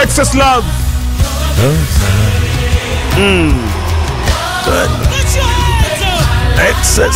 Excess love. Excess.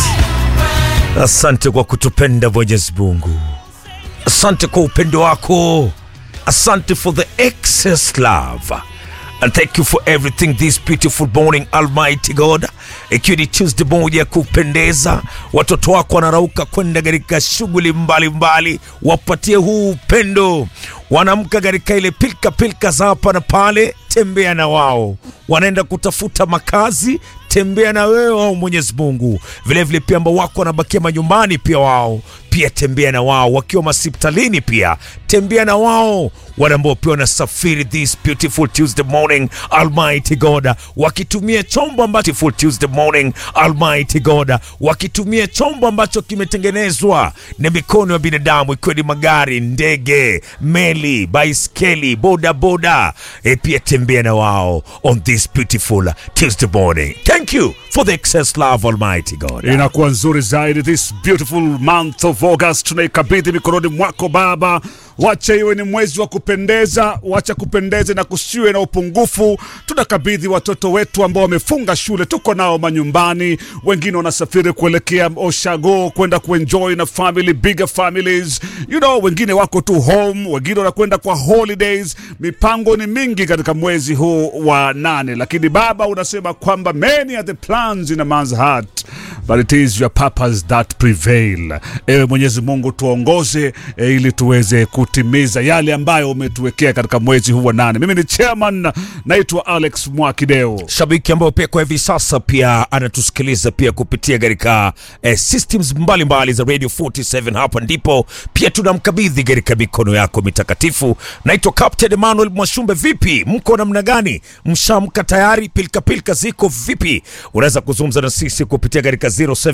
Asante kwa kutupenda Mwenyezi Mungu, asante kwa upendo wako, asante for the excess love and thank you for everything this beautiful morning Almighty God. Ikiwa ni Tuesday moja ya kupendeza, watoto wako wanarauka kwenda katika shughuli mbalimbali, wapatie huu upendo. Wanaamka katika ile pilka pilka za hapa na pale, tembea na wao. Wanaenda kutafuta makazi, tembea na wewe wao, Mwenyezi Mungu. Vilevile pia ambao wako wanabakia manyumbani, pia wao pia tembea na wao, wakiwa masiptalini pia tembea na wao, wale ambao pia wanasafiri this beautiful Tuesday morning Almighty God, wakitumia chombo ambacho beautiful Tuesday morning Almighty God, wakitumia chombo ambacho kimetengenezwa na mikono ya binadamu, ikiwa ni magari, ndege, meli, baiskeli, boda boda, e pia tembea na wao on this beautiful Tuesday morning. Thank you for the excess love Almighty God. Inakuwa nzuri zaidi this beautiful month of August, tunaikabidhi mikononi mwako Baba. Wacha iwe ni mwezi wa kupendeza, wacha kupendeze na kusiwe na upungufu. Tunakabidhi watoto wetu ambao wamefunga shule, tuko nao manyumbani, wengine wanasafiri kuelekea Oshago kwenda kuenjoy na family, bigger families, you know, wengine wako tu home, wengine wanakwenda kwa holidays. Mipango ni mingi katika mwezi huu wa nane, lakini Baba unasema kwamba many are the plans in a man's heart but it is your purpose that prevail. Ewe Mwenyezi Mungu tuongoze e, ili tuweze kutimiza yale ambayo umetuwekea katika mwezi huu wa nane. Mimi ni chairman, naitwa Alex Mwakideo. shabiki ambayo pia kwa hivi sasa pia anatusikiliza pia kupitia katika eh, systems mbalimbali mbali za Radio 47. Hapa ndipo pia tunamkabidhi katika mikono yako mitakatifu. Naitwa Captain Emmanuel Mwashumbe. Vipi, mko namna gani? Mshamka tayari? Pilika pilika ziko vipi? Unaweza kuzungumza na sisi kupitia katika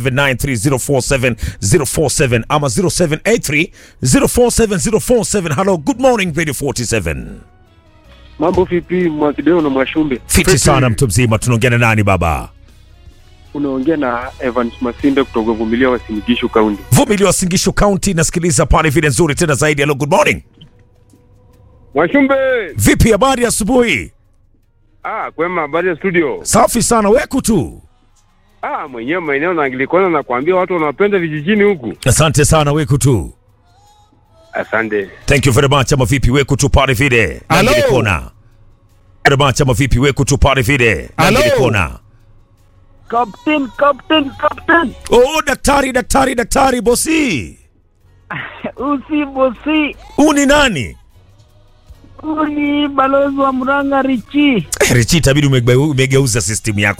0793047047 ama 0783047047. Hello, good morning Radio 47. Mambo vipi, Mwakideo na Mwashumbe? Fiti sana mtu mzima, tunaongea na nani baba? Unaongea na Evans Masinde kutoka Vumilia wa Simigishu Kaunti. Vumili wa Singishu County, nasikiliza pale vile nzuri tena zaidi. Hello, good morning. Mwashumbe! Vipi, habari asubuhi? Ah, kwema, habari ya studio? Safi sana, weku tu. Ah, mwenyewe maeneo na Anglikana nakwambia watu wanapenda vijijini huku. Asante sana, weku tu. Asante. Thank you very much. Ama vipi, weku tu pale vile Hello. Angilikona. Very much. Ama vipi, weku tu pale vile Hello. Angilikona. Captain, Captain, Captain. Oh, daktari, daktari, daktari, bosi. Usi bosi, Uni nani? huu ni balozi wa Murang'a Richi. Eh, Richi, itabidi umegeu- umegeuza system yako